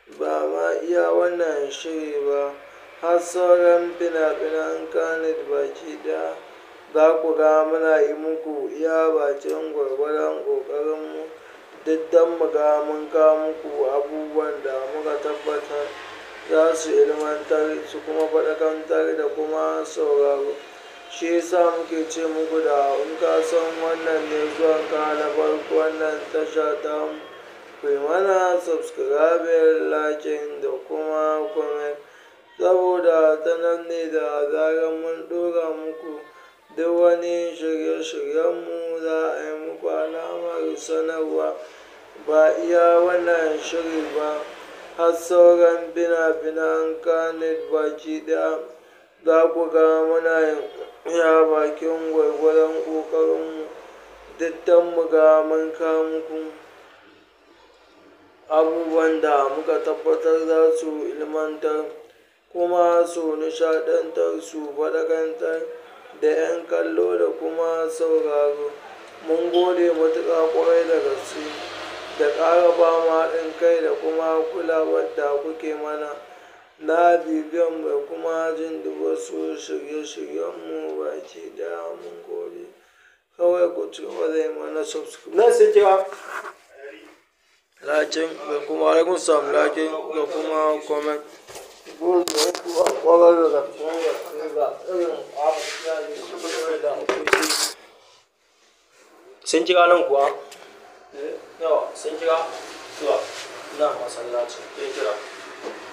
ba ma iya wannan shiri ba har sauran fina-finan kanit baki ɗaya za ku ga muna yi muku iya bakin gwargwadon ƙoƙarinmu duk don mu ga mun kawo muku abubuwan da muka tabbatar za su ilmantar su kuma faɗakantar da kuma sauraro shi yasa muke ce muku da in ka san wannan ne zuwan ka na farko wannan tasha ta ku yi mana subscribing lakin da kuma comment saboda ta nan ne da zarar mun ɗora muku duk wani shirye-shiryenmu za a yi muku alamar sanarwa ba iya wannan shiri ba har sauran fina-finan kanit baki ɗaya za ku ga muna yin iya bakin gwargwadon ƙoƙarinmu duk don mu ga mun kawo muku abubuwan da muka tabbatar za su ilmantar kuma su nishaɗantar su faɗakantar da 'yan kallo da kuma sauraro mun gode matuƙa ƙwarai da gaske da ƙara ba mu haɗin kai da kuma kulawar da kuke mana na bibiyan da kuma jin duk wasu shirye-shiryenmu baki ɗaya mun gode kawai ku ci gaba da yi mana subscribe na sai kira lakin da kuma alaikun salam lakin da kuma comment gode kuwa ƙwarar da gaske ga irin abubuwa da kuke sun kira nan kuwa yawa sun kira zuwa na masallaci ya kira